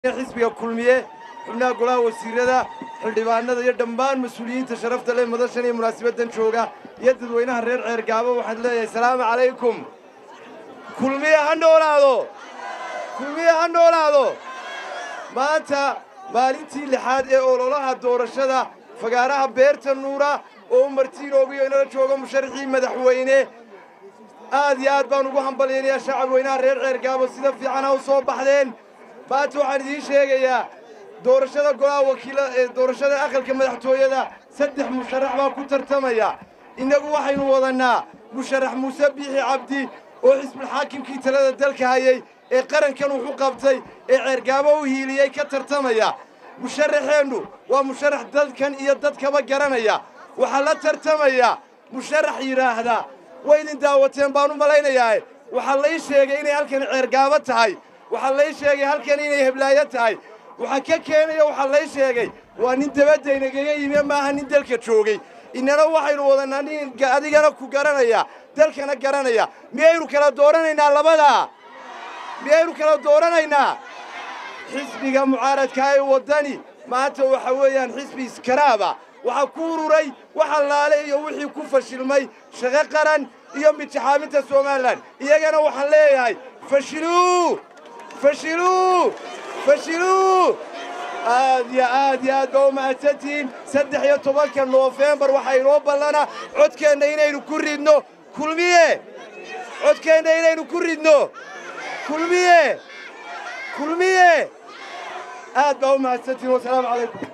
xisbiga kulmiye xubnaha golaha wasiirada xildhibaanada iyo dhammaan mas-uuliyiinta sharafta leh madashan iyo munaasabaddan jooga iyo dadweynaha reer ceergaabo waxaan leeyahay salaamu calaykum kulmiye ha noolaado kulmiye ha noolaado maanta maalintii lixaad ee ololaha doorashada fagaaraha beerta nuura oo martiinoogiyo inala joogo musharaxii madaxweyne aad iyo aad baan ugu hambalyaynayaa shacab weynaha reer ceergaabo sida fiican ha u soo baxdeen maanta waxaan idiin sheegayaa doorashada golaha wakiila ee doorashada aqalka madaxtooyada saddex musharax baa ku tartamaya innagu waxaynu wadannaa musharax muuse biixi cabdi oo xisbulxaakimkii talada dalka hayay ee qarankan wuxu qabtay ee ceergaabo u hiiliyey ka tartamaya musharaxeennu waa musharax dadkan iyo dadkaba garanaya waxaa la tartamaya musharax yidhaahda way idin daawateen baan u malaynayaa waxaa lay sheegay inay halkan ceergaabo tahay waxaa lay sheegay halkan inay heblaayo tahay waxaa ka keenaya waxaa lay sheegay waa nin dabaddaynaga yimi maaha nin dalka joogay innana waxaynu wadannaa nin adigana ku garanaya dalkana garanaya miyaynu kala dooranaynaa labadaa miyaynu kala dooranaynaa xisbiga mucaaradkaa ee waddani maanta waxa weeyaan xisbi iskaraaba waxaa ku ururay wax allaale iyo wixii ku fashilmay shaqo qaran iyo midjaxaaminta somalilan iyagana waxaan leeyahay fashiluu fashiluu fashiluu aad iyo aad iyo aad baa u mahadsantihiin saddex iyo tobanka noofembar waxaa inoo ballana codkeenna inaynu ku ridno kulmiye codkeenna inaynu ku ridno kulmiye kulmiye aad baa u mahadsantihiin wasalaamu calaykum